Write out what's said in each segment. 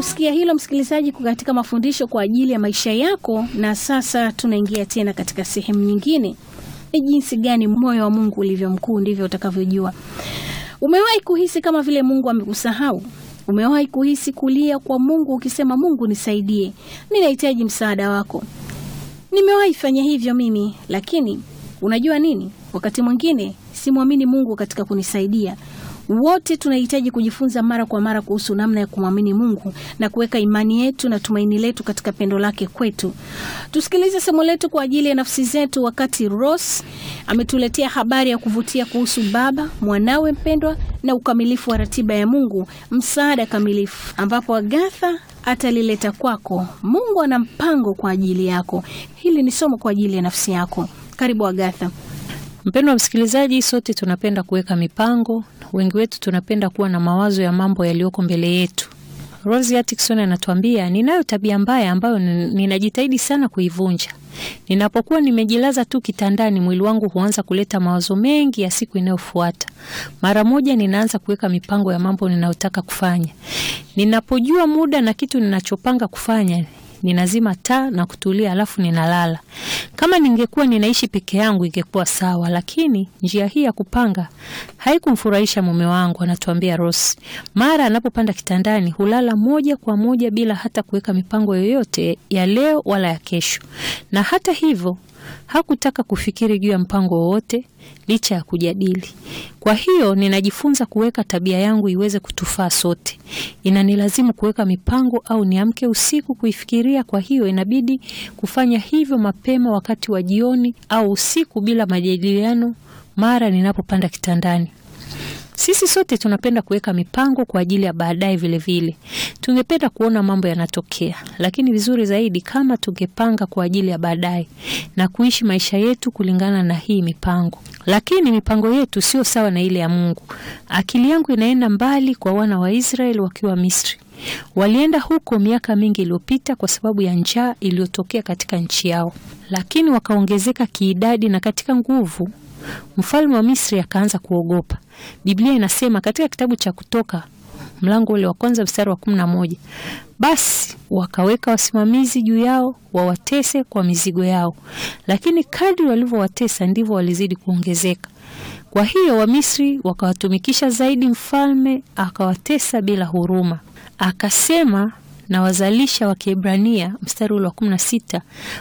kusikia hilo msikilizaji, katika mafundisho kwa ajili ya maisha yako. Na sasa tunaingia tena katika sehemu nyingine. Ni jinsi gani moyo wa Mungu ulivyo mkuu, ndivyo utakavyojua. Umewahi kuhisi kama vile Mungu amekusahau? Umewahi kuhisi kulia kwa Mungu ukisema, Mungu nisaidie, ninahitaji msaada wako? Nimewahi fanya hivyo mimi, lakini unajua nini? Wakati mwingine simwamini Mungu katika kunisaidia. Wote tunahitaji kujifunza mara kwa mara kuhusu namna ya kumwamini Mungu na kuweka imani yetu na tumaini letu katika pendo lake kwetu. Tusikilize somo letu kwa ajili ya nafsi zetu, wakati Ross ametuletea habari ya kuvutia kuhusu Baba, mwanawe mpendwa na ukamilifu wa ratiba ya Mungu, msaada kamilifu, ambapo Agatha atalileta kwako. Mungu ana mpango kwa ajili yako. Hili ni somo kwa ajili ya nafsi yako. Karibu Agatha. Mpendwa msikilizaji, sote tunapenda kuweka mipango. Wengi wetu tunapenda kuwa na mawazo ya mambo yaliyoko mbele yetu. Rosie Atkinson anatuambia, ninayo tabia mbaya ambayo ninajitahidi sana kuivunja. Ninapokuwa nimejilaza tu kitandani, mwili wangu huanza kuleta mawazo mengi ya siku inayofuata. Mara moja ninaanza kuweka mipango ya mambo ninayotaka kufanya. Ninapojua muda na kitu ninachopanga kufanya ninazima taa na kutulia, alafu ninalala. Kama ningekuwa ninaishi peke yangu ingekuwa sawa, lakini njia hii ya kupanga haikumfurahisha mume wangu, anatuambia Rosi. Mara anapopanda kitandani hulala moja kwa moja bila hata kuweka mipango yoyote ya leo wala ya kesho, na hata hivyo hakutaka kufikiri juu ya mpango wowote licha ya kujadili. Kwa hiyo ninajifunza kuweka tabia yangu iweze kutufaa sote. Inanilazimu kuweka mipango au niamke usiku kuifikiria. Kwa hiyo inabidi kufanya hivyo mapema wakati wa jioni au usiku bila majadiliano mara ninapopanda kitandani. Sisi sote tunapenda kuweka mipango kwa ajili ya baadaye. Vilevile tungependa kuona mambo yanatokea, lakini vizuri zaidi kama tungepanga kwa ajili ya baadaye na kuishi maisha yetu kulingana na hii mipango. Lakini mipango yetu sio sawa na ile ya Mungu. Akili yangu inaenda mbali kwa wana wa Israeli wakiwa Misri. Walienda huko miaka mingi iliyopita kwa sababu ya njaa iliyotokea katika nchi yao, lakini wakaongezeka kiidadi na katika nguvu. Mfalme wa Misri akaanza kuogopa. Biblia inasema katika kitabu cha Kutoka mlango ule wa kwanza mstari wa kumi na moja basi wakaweka wasimamizi juu yao wawatese kwa mizigo yao, lakini kadri walivyowatesa ndivyo walizidi kuongezeka. Kwa hiyo Wamisri wakawatumikisha zaidi, mfalme akawatesa bila huruma. Akasema na wazalisha wa Kiebrania, mstari ule wa kumi na sita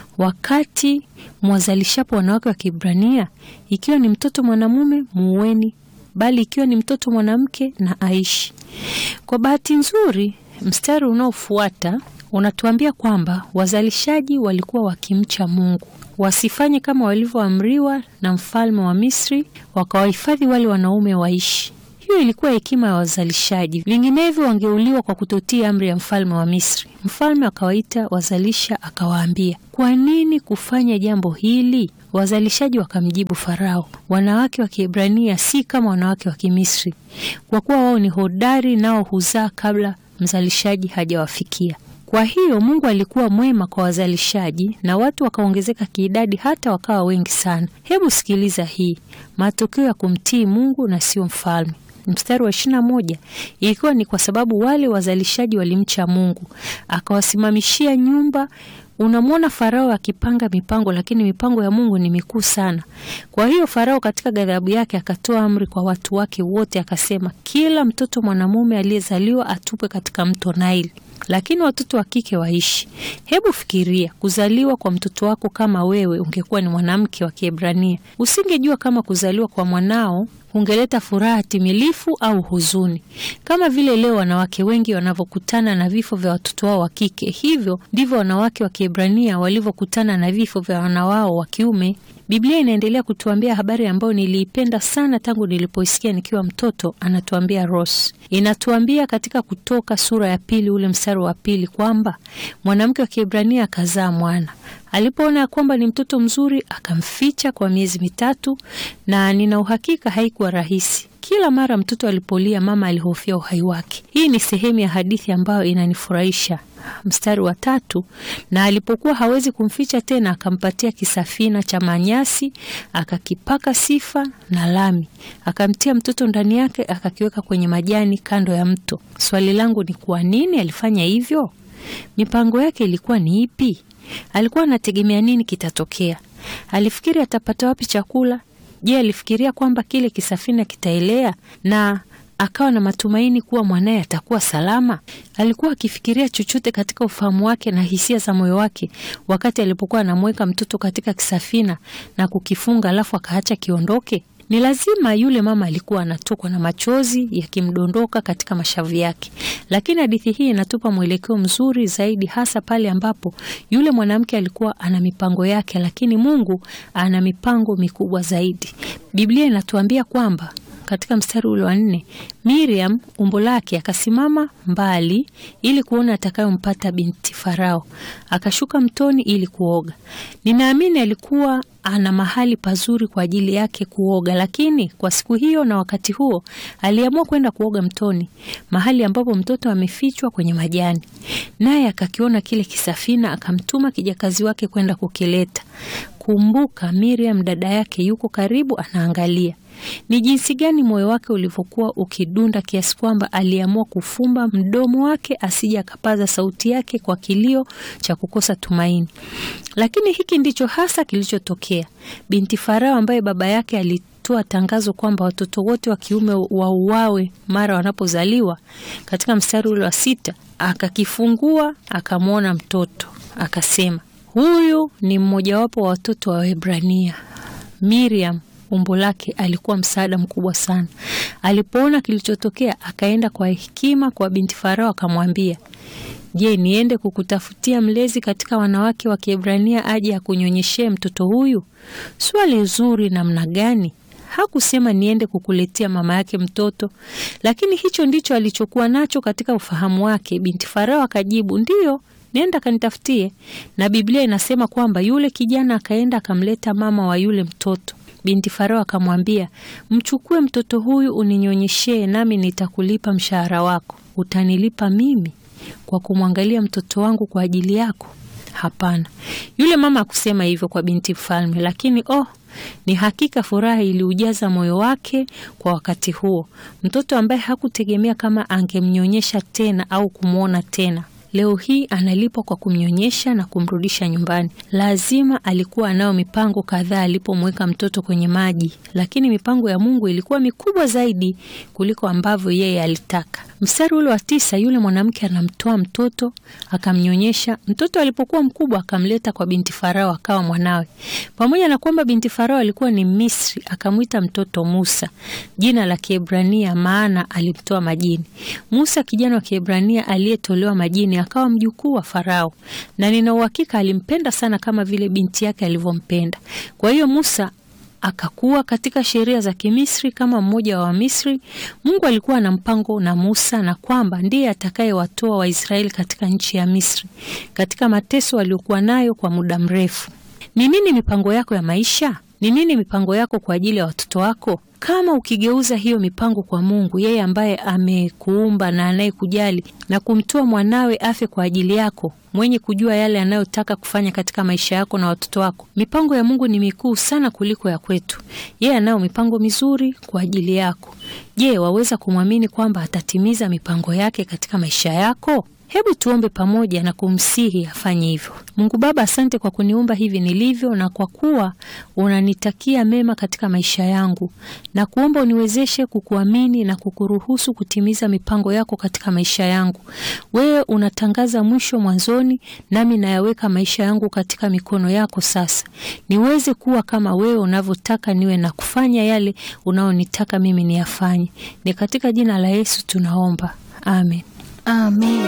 wakati mwazalishapo wanawake wa Kiebrania, ikiwa ni mtoto mwanamume muueni, bali ikiwa ni mtoto mwanamke na aishi. Kwa bahati nzuri, mstari unaofuata unatuambia kwamba wazalishaji walikuwa wakimcha Mungu, wasifanye kama walivyoamriwa na mfalme wa Misri, wakawahifadhi wale wanaume waishi. Hiyo ilikuwa hekima ya wazalishaji, vinginevyo wangeuliwa kwa kutotii amri ya mfalme wa Misri. Mfalme akawaita wazalisha, akawaambia, kwa nini kufanya jambo hili? Wazalishaji wakamjibu Farao, wanawake wa Kiebrania si kama wanawake wa Kimisri, kwa kuwa wao ni hodari, nao huzaa kabla mzalishaji hajawafikia. Kwa hiyo Mungu alikuwa mwema kwa wazalishaji na watu wakaongezeka kiidadi hata wakawa wengi sana. Hebu sikiliza hii, matokeo ya kumtii Mungu na sio mfalme. Mstari wa ishirini na moja ilikuwa ni kwa sababu wale wazalishaji walimcha Mungu, akawasimamishia nyumba. Unamwona Farao akipanga mipango, lakini mipango ya Mungu ni mikuu sana. Kwa hiyo Farao katika ghadhabu yake akatoa amri kwa watu wake wote, akasema kila mtoto mwanamume aliyezaliwa atupwe katika mto Naili, lakini watoto wa kike waishi. Hebu fikiria kuzaliwa kwa mtoto wako. Kama wewe ungekuwa ni mwanamke wa Kiebrania, usingejua kama kuzaliwa kwa mwanao ungeleta furaha timilifu au huzuni. Kama vile leo wanawake wengi wanavyokutana na vifo vya watoto wao wa kike, hivyo ndivyo wanawake wa Kiebrania walivyokutana na vifo vya wana wao wa kiume. Biblia inaendelea kutuambia habari ambayo niliipenda sana tangu nilipoisikia nikiwa mtoto. Anatuambia Ross, inatuambia katika Kutoka sura ya pili ule mstari wa pili kwamba mwanamke wa Kiebrania akazaa mwana alipoona ya kwamba ni mtoto mzuri akamficha kwa miezi mitatu, na nina uhakika haikuwa rahisi. Kila mara mtoto alipolia, mama alihofia uhai wake. Hii ni sehemu ya hadithi ambayo inanifurahisha. mstari wa tatu, na alipokuwa hawezi kumficha tena, akampatia kisafina cha manyasi, akakipaka sifa na lami, akamtia mtoto ndani yake, akakiweka kwenye majani kando ya mto. Swali langu ni kwa nini alifanya hivyo? Mipango yake ilikuwa ni ipi? Alikuwa anategemea nini kitatokea? Alifikiri atapata wapi chakula? Je, alifikiria kwamba kile kisafina kitaelea na akawa na matumaini kuwa mwanaye atakuwa salama? Alikuwa akifikiria chochote katika ufahamu wake na hisia za moyo wake wakati alipokuwa anamweka mtoto katika kisafina na kukifunga, alafu akaacha kiondoke? Ni lazima yule mama alikuwa anatokwa na machozi yakimdondoka katika mashavu yake, lakini hadithi hii inatupa mwelekeo mzuri zaidi, hasa pale ambapo yule mwanamke alikuwa ana mipango yake, lakini Mungu ana mipango mikubwa zaidi. Biblia inatuambia kwamba katika mstari ule wa nne, Miriam umbo lake akasimama mbali ili kuona atakayompata binti Farao, akashuka mtoni ili kuoga. Ninaamini alikuwa ana mahali pazuri kwa ajili yake kuoga, lakini kwa siku hiyo na wakati huo aliamua kwenda kuoga mtoni, mahali ambapo mtoto amefichwa kwenye majani. Naye akakiona kile kisafina, akamtuma kijakazi wake kwenda kukileta. Kumbuka, Miriam dada yake yuko karibu, anaangalia ni jinsi gani moyo wake ulivyokuwa ukidunda kiasi kwamba aliamua kufumba mdomo wake asije akapaza sauti yake kwa kilio cha kukosa tumaini. Lakini hiki ndicho hasa kilichotokea. Binti Farao ambaye baba yake alitoa tangazo kwamba watoto wote wa kiume wauawe mara wanapozaliwa, katika mstari ule wa sita, akakifungua akamwona mtoto, akasema, huyu ni mmojawapo wa watoto wa Waebrania. Miriam umbo lake alikuwa msaada mkubwa sana. Alipoona kilichotokea, akaenda kwa hekima kwa binti Farao akamwambia, Je, niende kukutafutia mlezi katika wanawake wa Kiebrania aje akunyonyeshee mtoto huyu? Swali zuri namna gani! Hakusema niende kukuletea mama yake mtoto, lakini hicho ndicho alichokuwa nacho katika ufahamu wake. Binti Farao akajibu, ndiyo, nenda kanitafutie. Na Biblia inasema kwamba yule kijana akaenda akamleta mama wa yule mtoto. Binti Farao akamwambia, mchukue mtoto huyu uninyonyeshee, nami nitakulipa mshahara wako. Utanilipa mimi kwa kumwangalia mtoto wangu kwa ajili yako? Hapana, yule mama akusema hivyo kwa binti mfalme, lakini oh, ni hakika furaha iliujaza moyo wake kwa wakati huo. Mtoto ambaye hakutegemea kama angemnyonyesha tena au kumwona tena leo hii analipwa kwa kumnyonyesha na kumrudisha nyumbani. Lazima alikuwa anayo mipango kadhaa alipomweka mtoto kwenye maji, lakini mipango ya Mungu ilikuwa mikubwa zaidi kuliko ambavyo yeye alitaka. Mstari ule wa tisa, yule mwanamke anamtoa mtoto akamnyonyesha. Mtoto alipokuwa mkubwa akamleta kwa binti Farao akawa mwanawe. Pamoja na kwamba binti Farao alikuwa ni Misri, akamwita mtoto Musa, jina la Kiebrania, maana alimtoa majini. Musa, kijana wa Kiebrania aliyetolewa majini, akawa mjukuu wa Farao, na nina uhakika alimpenda sana kama vile binti yake alivyompenda. Kwa hiyo Musa akakuwa katika sheria za Kimisri kama mmoja wa Wamisri. Mungu alikuwa na mpango na Musa na kwamba ndiye atakayewatoa Waisraeli katika nchi ya Misri, katika mateso waliokuwa nayo kwa muda mrefu. Ni nini mipango yako ya maisha? Ni nini mipango yako kwa ajili ya watoto wako? Kama ukigeuza hiyo mipango kwa Mungu, yeye ambaye amekuumba na anayekujali na kumtoa mwanawe afe kwa ajili yako, mwenye kujua yale anayotaka kufanya katika maisha yako na watoto wako. Mipango ya Mungu ni mikuu sana kuliko ya kwetu. Yeye anayo mipango mizuri kwa ajili yako. Je, waweza kumwamini kwamba atatimiza mipango yake katika maisha yako? Hebu tuombe pamoja na kumsihi afanye hivyo. Mungu Baba, asante kwa kuniumba hivi nilivyo, na kwa kuwa unanitakia mema katika maisha yangu, na kuomba uniwezeshe kukuamini na kukuruhusu kutimiza mipango yako katika maisha yangu. Wewe unatangaza mwisho mwanzoni, nami nayaweka maisha yangu katika mikono yako sasa, niweze kuwa kama wewe unavyotaka niwe na kufanya yale unaonitaka mimi niyafanye. Ni katika jina la Yesu tunaomba, amen. Amen.